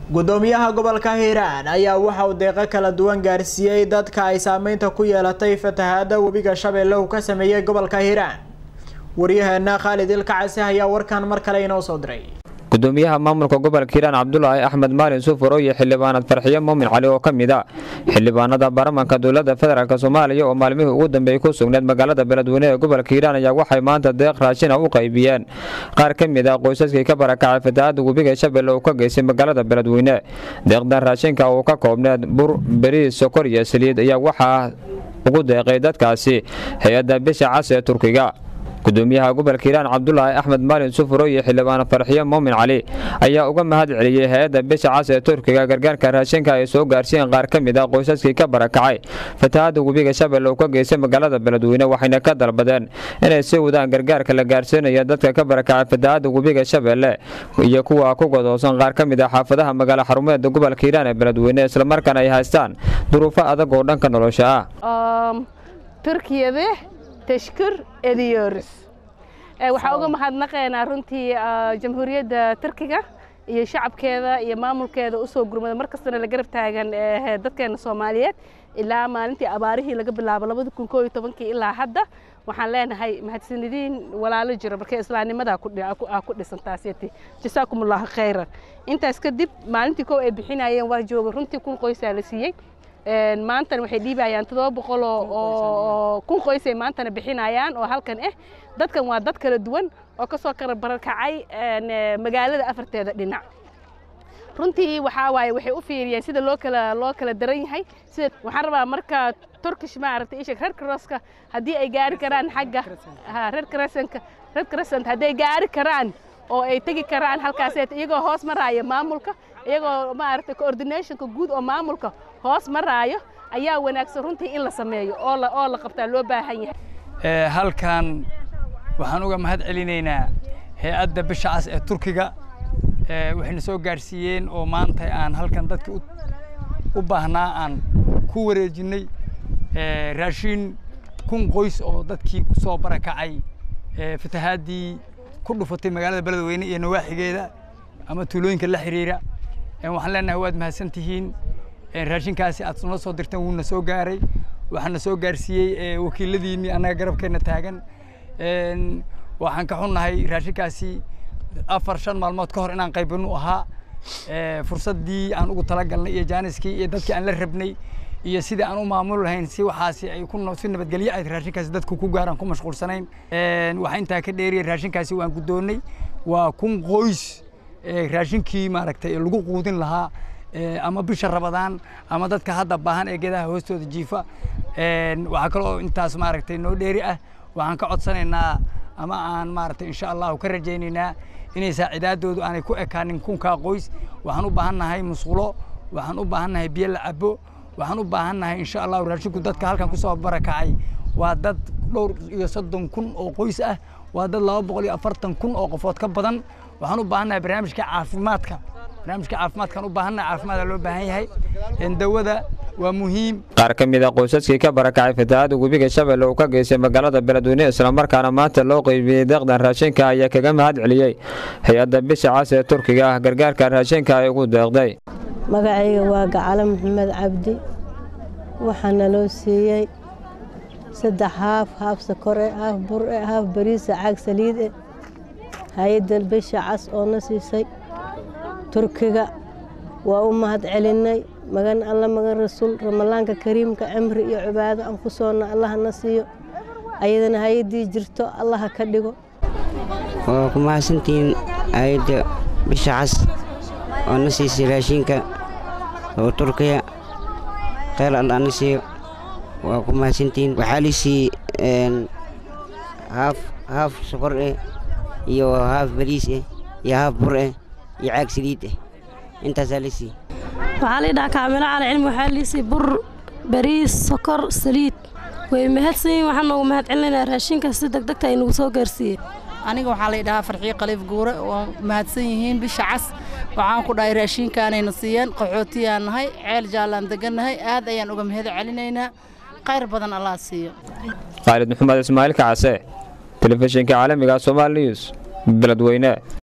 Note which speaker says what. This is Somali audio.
Speaker 1: gudoomiyaha gobolka hiiraan ayaa waxa uu deeqo kala duwan gaarsiiyey dadka ay saameynta ku yeelatay fatahaada webiga shabeelle uu ka sameeyey gobolka hiiraan waryaheena khaalid ilkacase ayaa warkan mar kale inoo soo diray
Speaker 2: gudoomiyaha maamulka gobolka hiiraan cabdulaahi axmed maalin sufuro iyo xildhibaanad farxiyo muumin cali oo ka mid a xildhibaanada baarlamanka dowlada federaalk soomaaliya oo maalmihii ugu dambeeyey ku sugneed magaalada beledweyne ee gobolka hiiraan ayaa waxay maanta deeq raashina u qaybiyeen qaar ka mid a qoysaskii ka barakacay fatahaada webiga shabeelle uu ka geystay magaalada beledweyne deeqdan raashinka uu ka koobneed bur beriis sokor iyo saliid ayaa waxaa ugu deeqay dadkaasi hay-adda bisha cas ee turkiga gudoomiyaha gobolka hiiraan cabdulaahi axmed maalin sufuro iyo xildhibaan farxiyo muumin cali ayaa uga mahad celiyey hay-adda bisha cas ee turkiga gargaarka raashinka ay soo gaarsiiyeen qaar ka mid a qoysaskii ka barakacay fatahaada webiga shabeelle uu ka geystay magaalada beledweyne waxayna ka dalbadeen inay sii wadaan gargaarka la gaarsiinaya dadka ka barakacay fatahaada webiga shabeelle iyo kuwa ku godoosan qaar ka mid a xaafadaha magaalo xarumeeda gobolka hiiraan ee beledweyne islamarkaana ay haystaan duruufo adag oo dhanka nolosha ah
Speaker 3: tashkur ediyorus waxaa uga mahadnaqaynaa runtii jamhuuriyadda turkiga iyo shacabkeeda iyo maamulkeeda usoo gurmada mar kastana la garab taagan dadkeena soomaaliyeed ilaa maalintii abaarihii laga bilaabo labada kun koo iyo tobankii ilaa hadda waxaan leenahay mahadsanidin walaalo jiro markay islaamnimadaa ku dhisan taaseti jasaakum allahu khayran intaas kadib maalintii kow ay bixinayeen waa jooga runtii kun qoysaa la siiyey maantana waxay dhiibayaan toddoba boqol oo kun qoysay maantana bixinayaan oo halkan ah dadkan waa dad kala duwan oo ka soo kala barakacay magaalada afarteeda dhinac runtii waxaa waaye waxay u fiiriyeen sida loo kala loo kala daran yahay sida waxaan rabaa marka turkish maaragtay ishak red crosska haddii ay gaari karaan xagga red crescentka red crescent hadday gaari karaan oo ay tegi karaan halkaaseet iyagoo hoos maraya maamulka iyagoo maaragtay coordinationka guud oo maamulka hoos maraayo ayaa wanaagsan runtii in la sameeyo oo la oo la qabtaa loo baahan yahay
Speaker 4: halkan waxaan uga mahad celinaynaa hay-adda bisha cas ee turkiga waxayna soo gaarsiiyeen oo maanta aan halkan dadkii u baahnaa aan ku wareejinnay raashin kun qoys oo dadkii ku soo barakacay fatahaadii ku dhufatay magaalada beledweyne iyo nawaaxigeeda ama tuulooyinka la xiriira waxaan leenahay waad mahadsan tihiin raashinkaasi aad noo soo dirteen wuuna soo gaaray waxaana soo gaarsiiyey wakiiladiinii annaga garabkeenna taagan waxaan ka xunnahay raashinkaasi afar shan maalmood ka hor inaan qaybinu ahaa fursaddii aan ugu talagalnay iyo jaaniskii iyo dadkii aan la rabnay iyo sidii aan u maamul lahayn si waxaasi ay si nabadgelyo ayd raashinkaasi dadku ku gaaraan ku mashquulsanayn waxaa intaa ka dheeriyay raashinkaasi waan guddoonnay waa kun qoys raashinkii maaragtay lagu quudin lahaa ama bisha rabadaan ama dadka hadda baahan ee geedaha hoostooda jiifa waxaa kaloo intaas maaragtay noo dheeri ah waxaan ka codsanaynaa ama aan maaragtay insha allahu ka rajaynaynaa inay saacidaadoodu aanay ku ekaanin kunkaa qoys waxaan u baahannahay musqulo waxaan u baahannahay biyo la cabo waxaan u baahannahay insha allahu raashinku dadka halkan kusoo barakacay waa dad dhowr iyo soddon kun oo qoys ah waa dad laba boqol iyo afartan kun oo qofood ka badan waxaan u baahannahay barnaamijka caafimaadka barnaamijka caafimaadkan u baahannahay caafimaada loo baahan yahay dawada waa muhiim
Speaker 2: qaar ka mid a qoysaskii ka barakacay fatahaada webiga shabeelle uu ka geystay magaalada beledweyne islamarkaana maanta loo qeybiyey deeqdan raashinka ayaa kaga mahad celiyey hay-adda bisha cas ee turkiga ah gargaarka raashinka ay ugu deeqday
Speaker 5: magacayga waa gacalo maxamed cabdi waxaana loo siiyey saddex haaf haaf sakore haaf bure haaf bariisa caag saliide hay-adda bisha cas oo na siisay turkiga waa u mahad celinay magan alla magan rasuul ramadaanka kariimka cimri iyo cibaado aan ku soonna allaha na siiyo ayadana hay-addii jirto allaha ka dhigo
Speaker 6: waa ku mahadsantihiin hay-adda bisha cas oo na siisay raashinka oo turkiya kheyr alla na siiyo waa ku mahadsantihiin waxaa lisii haaf haaf sokor eh iyo haaf bariis eh iyo haaf bur eh iyo caag saliid eh intaasaa lisii
Speaker 7: waxaa laydhahaa kaamilo cali cilmi waxaa liisay bur bariis sokor saliid way mahadsan yihin waxaan noogu mahad celinaynaa raashinkaas si degdegta ay nagu soo gaarsiiyey
Speaker 8: aniga waxaa laydhahaa farxiyo khaliif guure waa mahadsan yihiin bisha cas waxaan ku dhahay raashinkaanayna siiyeen qaxootiyaan nahay ceel jaallaan degannahay aad ayaan uga mahad celinaynaa khayr badan allah siiyo
Speaker 2: khaalid maxamed ismaaciil kacase telefishinka caalamiga somaali news beledweyne